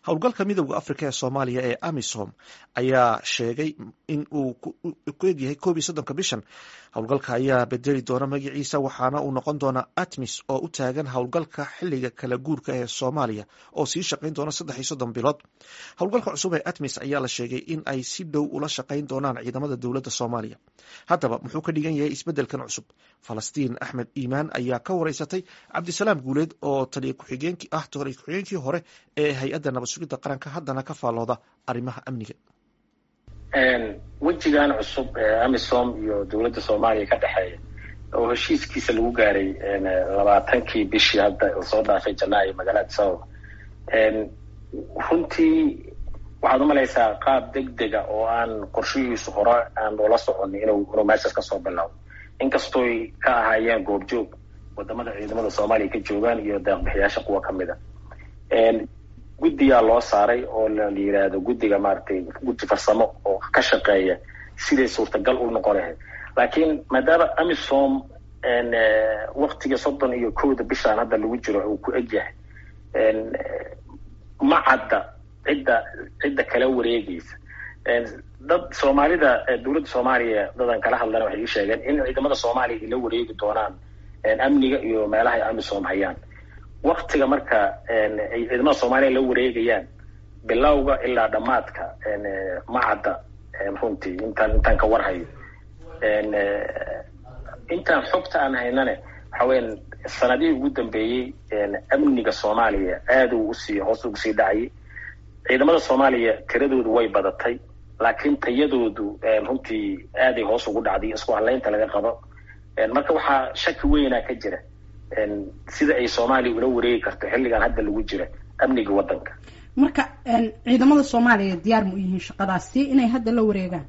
howlgalka midowda afrika ee soomaaliya ee amisom ayaa sheegay in uu ku egyahay koob iyo soddonka bishan howlgalka ayaa bedeli doona magaciisa waxaana uu noqon doonaa atmis oo u taagan howlgalka xiliga kala guurka ee soomaaliya oo sii shaqayn doona saddex iyo soddon bilood howlgalka cusub ee atmis ayaa la sheegay in ay si dhow ula shaqayn doonaan ciidamada dowladda soomaaliya haddaba muxuu ka dhigan yahay isbeddelkan cusub falastiin axmed iimaan ayaa ka wareysatay cabdisalaam guuleed oo taliya ku-xigeenkii ah taliya ku-xigeenkii hore ee hay-adda nabad sugidda qaranka haddana ka faallooda arrimaha amniga wejigan cusub ee amisom iyo dowladda soomaaliya ka dhexeeya oo heshiiskiisa lagu gaaray labaatankii bishii hadda soo dhaafay janaayo magaalada sababa runtii waxaad umalaysaa qaab deg dega oo aan qorshihiisu hore aan ula soconin inuu inuu meeshaas kasoo bilaabo inkastooy ka ahaayeen goobjoog wadamada ciidamada soomaaliya ka joogaan iyo deeqbixiyaasha kuwa kamid a guddiyaa loo saaray oo la yidhaahdo guddiga maaragtay guddi farsamo oo ka shaqeeya siday suurtagal u noqon lahayd laakiin maadaama amisom waktiga soddon iyo kowda bishaan hadda lagu jiro uu ku egyahay ma cadda cidda cidda kala wareegaysa dad soomaalida dowladda soomaaliya dadan kala hadlana waxay ii sheegeen in ciidamada soomaaliya ay la wareegi doonaan amniga iyo meelaha ay amisom hayaan waktiga marka ay ciidamada soomaaliya la wareegayaan bilowga ilaa dhammaadka ma cadda runtii intaan intaan ka warhayo intaan xogta aan haynane waxa weyan sanadihii ugu dambeeyey amniga soomaaliya aada uu usii hoos ugu sii dhacayay ciidamada soomaaliya tiradoodu way badatay laakiin tayadoodu runtii aaday hoos ugu dhacday isku halaynta laga qabo marka waxaa shaki weynaa ka jira sida ay soomaaliya ula wareegi karto xilligan hadda lagu jira amniga waddanka marka ciidamada soomaaliya diyaar ma u yihiin shaqadaasi inay hadda la wareegaan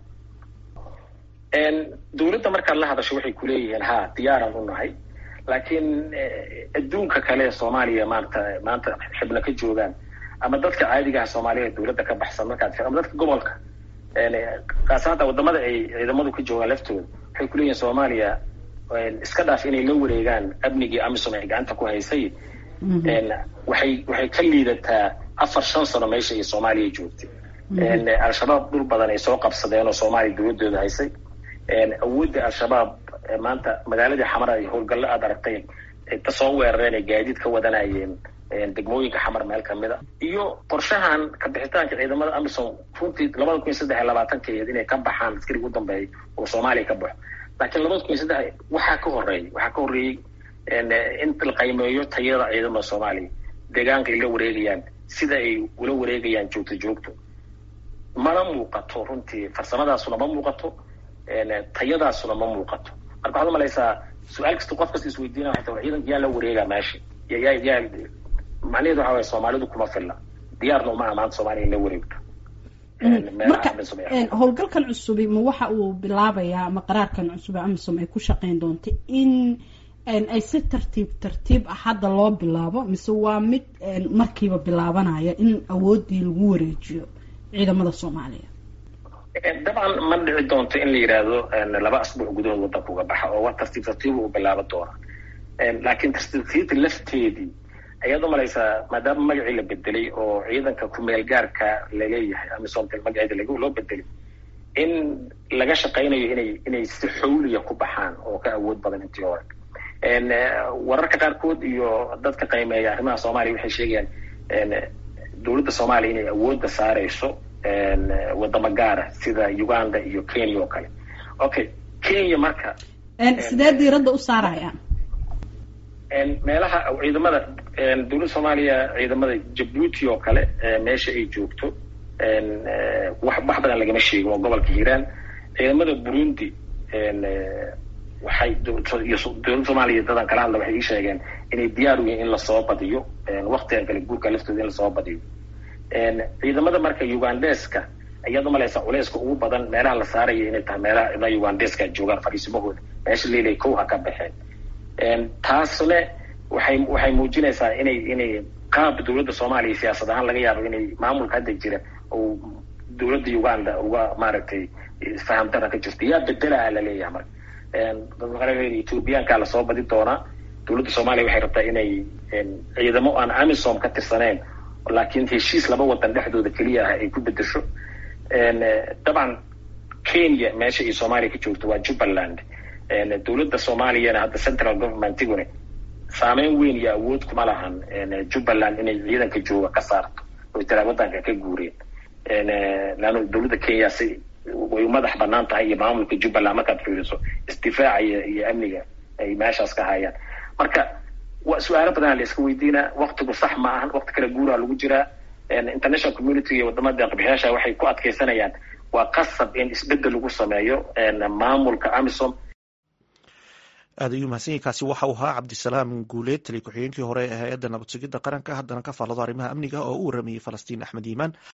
dowladda markaad la hadasho waxay kuleeyihiin ha diyaaraan u nahay laakiin adduunka kale soomaaliya maanta maanta xibna ka joogaan ama dadka caadigaha soomaaliya dowladda ka baxsan markaad ama dadka gobolka kaasa hadda wadamada ay ciidamadu ka joogaan laftooda waxay kuleeyihiin soomaaliya iska dhaaf inay la wareegaan amnigii amisom ay gacanta ku haysay waxay waxay ka liidataa afar shan sano meesha ay soomaaliya joogtay al-shabaab dhul badan ay soo qabsadeen oo soomaaliya dowladooda haysay awoodda al-shabaab maanta magaaladii xamar ay howlgallo aad aragtay ta soo weerareen ay gaadiid ka wadanayeen degmooyinka xamar meel kamid a iyo qorshahan kabixitaanka ciidamada amisom runtii labada kun iyo saddex iyo labaatankeed inay ka baxaan askariga u dambeeya oo soomaaliya ka baxo laakiin labada kun iyo saddex waxaa ka horeeyay waxaa ka horreeyey in la qaymeeyo tayada ciidamada soomaaliya deegaanka ay la wareegayaan sida ay ula wareegayaan joogto joogto mana muuqato runtii farsamadaasuna ma muuqato tayadaasuna ma muuqato marka waxaad umalaysaa su-aal kasta qof kasta isweydiina waxay tahay ciidanka yaa la wareegaa meesha yaa yaa macnaheedu waxa waye soomaalidu kuma filla diyaarna uma amaanta soomaaliya in la wareegto marka howlgalkan cusubi ma waxa uu bilaabayaa ama qaraarkan cusub ee amisom ay ku shaqeyn doonta in ay si tartiib tartiib ah hadda loo bilaabo mise waa mid markiiba bilaabanaya in awoodii lagu wareejiyo ciidamada soomaaliya dabcan ma dhici doonto in la yidhaahdo laba asbuuc gudahood waddanka uga baxa oo tartiib tartiiba uu bilaaba doona laakiin tartiibtartiibta lafteedii ayaad umalaysaa maadaama magacii la bedelay oo ciidanka kumeel gaarka laleeyahay amisomta magaceeda lag loo bedelay in laga shaqaynayo inay inay si xawliya ku baxaan oo ka awood badan intii hore wararka qaarkood iyo dadka qiimeeya arrimaha soomaaliya waxay sheegayaan dowladda soomaaliya inay awoodda saareyso wadamo gaara sida uganda iyo kenya oo kale okay kenya marka sidee diiradda u saarayaan meelaha ciidamada dowladda soomaaliya ciidamada jabuuti oo kale meesha ay joogto wax wax badan lagama sheegin waa gobolka hiiraan ciidamada burundi waxay dowladda soomaaliya dadan kala hadla waxay ii sheegeen inay diyaar u yihiin in lasoo badiyo waktigan kale guurka laftooda in lasoo badiyo ciidamada marka ugandeska ayaad umalaysaa culeyska ugu badan meelaha la saaraya inay tahay meelaha ciidamada ugandeska joogaan fariisimahooda meesha leilay kow ha ka baxeen taasne waxay waxay muujinaysaa inay inay qaab dowladda soomaaliya siyaasad ahaan laga yaabo inay maamulka hadda jira oo dowladda uganda uga maaragtay faham dara ka jirto yaa bedelaha laleeyahay marka ethoobiyaankaa lasoo badi doonaa dowladda soomaaliya waxay rabtaa inay ciidamo aan amisom ka tirsaneyn laakiin heshiis laba wadan dhexdooda keliya ah ay ku bedesho dabcan kenya meesha iyo soomaaliya ka joogto waa jubbaland dowladda soomaaliyana hadda central governmentiguna saameyn weyn iyo awood kuma lahan jubbaland inay ciidanka jooga ka saarto oy tiraa wadanka ka guureen leanna dowladda kenya si way u madax banaan tahay iyo maamulka jubbaland markaad fiiriso isdifaaca iyo iyo amniga ay meeshaas ka hayaan marka wa su-aalo badan la iska weydiinaa waktigu sax ma ahan wakti kale guuraa lagu jiraa international community iyo wadamada deeqbixiyaasha waxay ku adkeysanayaan waa qasab in isbedel lagu sameeyo maamulka amisom aad ayuu mahadsanyahy kaasi waxa uu ahaa cabdisalaam guuleed taliya ku-xigeenkii hore ee hay-adda nabad sugidda qaranka haddana ka faallado arrimaha amniga oo u waramayey falastiin axmed iimaan